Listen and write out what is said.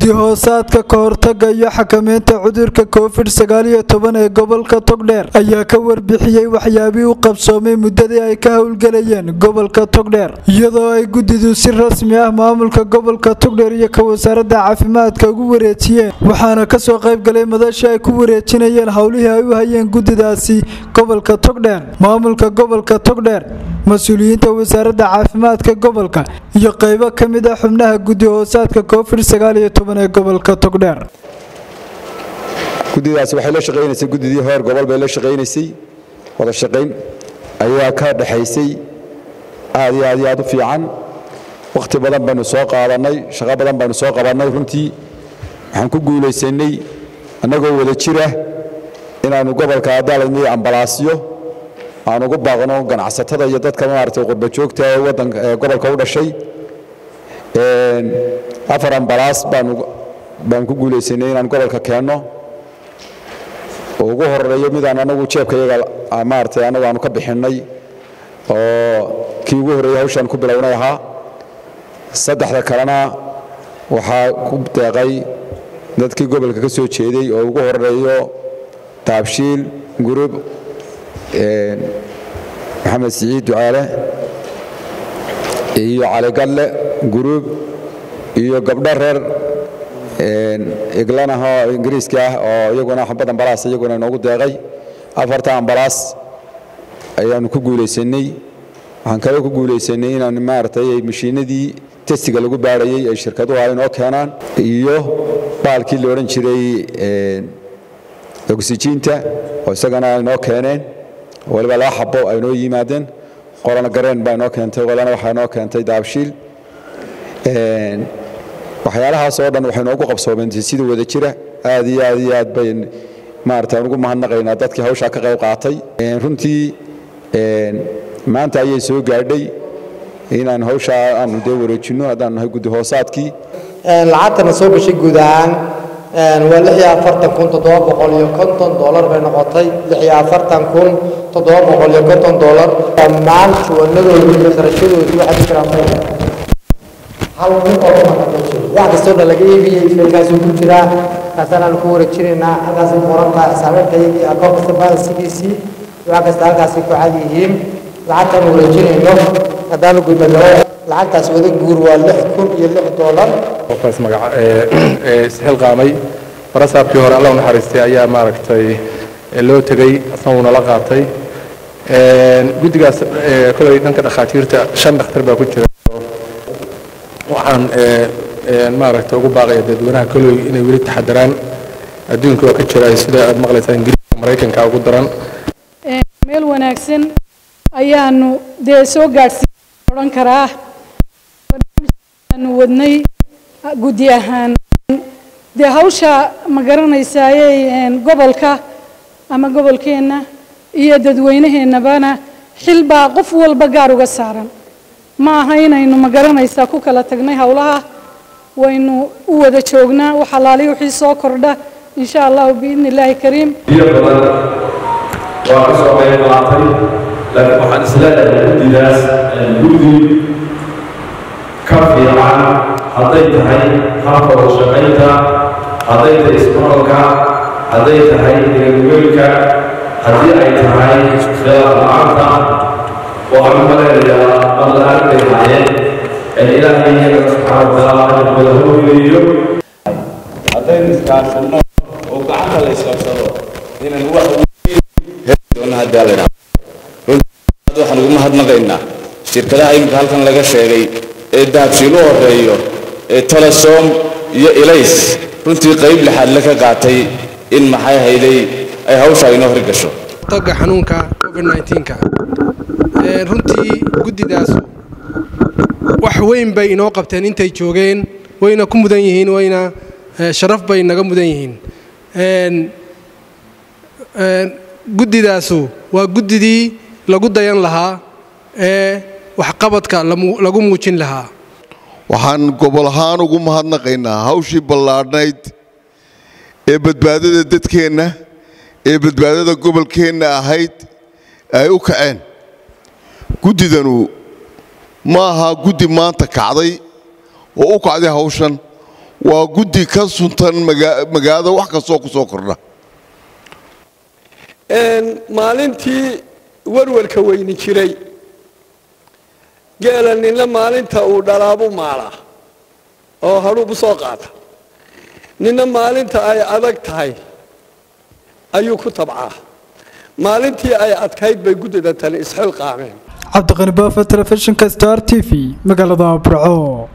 guddi hoosaadka ka hortaga iyo xakameynta cudurka covid sagaaliyo toban ee gobolka togdheer ayaa ka warbixiyey waxyaabihii u qabsoomay muddadii ay ka howlgelayeen gobolka togdheer iyadoo ay guddidu si rasmi ah maamulka gobolka togdheer iyo ka wasaaradda caafimaadka ugu wareejiyeen waxaana kasoo qaybgalay madasha ay ku wareejinayeen howlihii ay u hayeen guddidaasi gobolka togdheer maamulka gobolka togdheer mas-uuliyiinta wasaaradda caafimaadka gobolka iyo qaybo ka mid ah xubnaha guddi hoosaadka covid sagaaliyo toban ee gobolka togdheer guddidaasi waxay la shaqaynaysay guddidii heer gobol bay la shaqaynaysay wada shaqayn ayaa ka dhexaysay aad iyo aad iyo aad u fiican wakhti badan baynu soo qaadannay shaqo badan baynu soo qabannay runtii waxaan ku guulaysanay annagoo wada jira inaannu gobolka adaaladniyo ambalaasyo aan ugu baaqno ganacsatada iyo dadka maaragtay qurba joogta ee waddanka ee gobolka u dhashay afar ambalaas baanu baan ku guulaysanay inaan gobolka keenno oo ugu horeeyo midaan anagu jeebka iyaga maaragtay anagu aanu ka bixinnay oo kii ugu horreeyey hawshaan ku bilownay ahaa saddexda kalena waxaa ku deeqay dadkii gobolka ka soo jeeday oo ugu horeeyo taabshiil gurub maxamed siciid ducaale iyo caligadle gurub iyo gabdho reer iglanahoo ingiriiska ah oo iyaguna xabad ambalaas iyaguna inoogu deeqay afarta ambalaas ayaannu ku guulaysanay waxaan kale ku guulaysanay inaan maaragtay mashiinadii testiga lagu baarayey ay shirkaduhu ay inoo keenaan iyo baalkii la odhan jiray oksijiinta oo isagana inoo keeneen waliba laba xabo ay noo yimaadeen qolana gareen baa inoo keentay qolana waxaa inoo keentay daabshiil waxyaalahaas oo dhan waxay noogu qabsoomeen sida wada jira aad iyo aad iyo aad bay maarata aan ugu mahadnaqaynaa dadkii hawshaa ka qayb qaatay runtii maanta ayay soo gaadhay inaan hawshaa aanu dee wareejinno haddaan nahay guddi hoosaadkii lacagtana soo gashay guud ahaan waa lix iyo afartan kun toddoba boqol iyo konton doolar bay noqotay lix iyo afartan kun toddoba boqol iyo konton doolar dhammaan juwanadoodii iyo kharashadoodii waxaa ku jiraan hal nin oo wax kastoo dhan laga iibiyey feelkaasuu ku jiraa kaasaan ku wareejinaynaa halkaasay qoran tahay xisaabeedka iyagii akoon kasta balansigiisii wax kasta halkaasay ku cad yihiin lacagtaan wareejinayno haddaanu gudbagalo lacagtaas wada guur waa lix kun iyo lix doolar qofkaas magaca ee isxilqaamay barasaabkii hore alla u naxariistay ayaa maaragtay loo tegey asna uuna la qaatay guddigaas kolay dhanka dhakhaatiirta shan dhakhtar baa ku jira waxaan maaragtay ugu baaqaya dadweynaha koley inay weli taxadaraan adduunka waa ka jira sida aad maqlaysaan ingiriiska maraykanka ugu daran meel wanaagsan ayaanu dee soo gaadhsiin odhan karaa barnaamijkaanu wadnay guddi ahaan dee hawsha ma garanaysaaye gobolka ama gobolkeenna iyo dadweynaheennabana xil baa qof walba gaar uga saaran ma aha inaynu ma garanaysaa ku kala tagnay howlaha waynu u wada joognaa wax alaali wixii soo kordha insha allahu biidni illaahi kariim biyo badan waa ka soo qayb qaatay laakiin waxaan isleedahay guddidaas guddi ka fiican hadday tahay habka wada shaqaynta hadday tahay ismaqalka hadday tahay deganugeelka haddii ay tahay khilaaf la-aanta waxaan u maleynayaa badla-aan bay hayeen ee ilaahay iyaga subxaana watacaala ajirkooda hawgeeyo haddaynu iskaashanno oo gacanta la isqabsado inaan wax doona haddaa la dhaha runtii waxaan ugu mahadnaqaynaa shirkadaha iminka halkan laga sheegay ee dahabshiil u horeeyo ee telesom iyo ilays runtii qayb lixaad la ka qaatay in maxay hayday ay hawshaa inoo horgasho toga xanuunka covid 19ka runtii guddidaas wax weyn bay inoo qabteen intay joogeen wayna ku mudan yihiin wayna sharaf bay naga mudan yihiin guddidaasu waa guddidii lagu dayan lahaa ee waxqabadka lagu muujin lahaa waxaan gobol ahaan ugu mahadnaqaynaa hawshii ballaadhnayd ee badbaadada dadkeenna ee badbaadada gobolkeenna ahayd ay u kaceen guddidanu ma aha guddi maanta kacday oo u kacday hawshan waa guddi ka suntan magaalada wax kastoo ku soo kordha maalintii warwarka weyni jiray geela ninna maalinta uu dhalaabu maalaa oo hadhuubu soo qaata ninna maalinta ay adag tahay ayuu ku tabcaa maalintii ay adkayd bay guddida tani isxilqaameen cabdiqani baafa telefishinka star t v magaalada burco